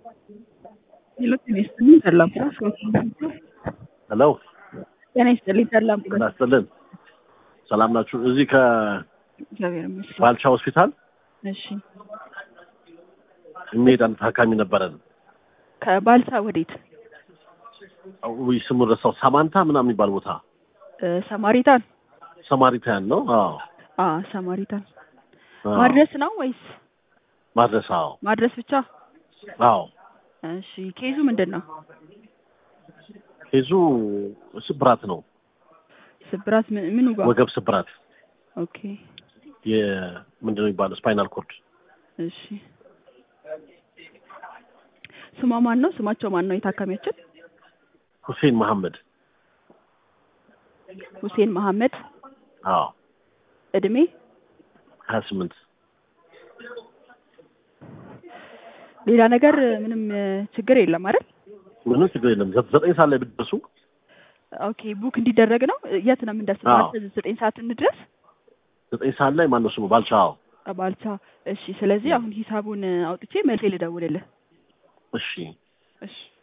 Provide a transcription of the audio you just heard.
ሄሎ ጤና ይስጥልኝ ሰላም ሄሎ ጤና ይስጥልኝ ሰላም ጤና ይስጥልን። ሰላም ናችሁ? እዚህ እግዚአብሔር ይመስገን። ከባልቻ ሆስፒታል እሺ የሚሄድ አንድ ታካሚ ነበረን። ከባልሳ ወዴት? ውይ ስሙን ረሳው። ሳማንታ ምናምን የሚባል ቦታ እ ሰማሪታን ሰማሪታያን ነው። አዎ አ ሰማሪታን አዎ። ማድረስ ነው ወይስ ማድረስ። አዎ ማድረስ ብቻ? አዎ። እሺ ኬዙ ምንድን ነው? ኬዙ ስብራት ነው። ስብራት ምን- ምኑ ጋር? ወገብ ስብራት ኦኬ የምንድን ነው የሚባለው? ስፓይናል ኮርድ። እሺ ስሟ ማን ነው? ስማቸው ማን ነው የታካሚያችን? ሁሴን መሐመድ። ሁሴን መሐመድ አዎ እድሜ ሀያ ስምንት ሌላ ነገር ምንም እ, ችግር የለም አይደል? ምንም ችግር የለም። ዘ- ዘጠኝ ሰዓት ላይ ብትደርሱ ኦኬ ቡክ እንዲደረግ ነው። የት ነው የምንደርሰው? አዎ። ማለት ዘጠኝ ሰዓት እንድረስ ዘጠኝ ሰዓት ላይ ማነው ስሙ? ባልቻ። አዎ ባልቻ። እሺ ስለዚህ አሁን ሂሳቡን አውጥቼ መልሴ ልደውልልህ። እሺ እሺ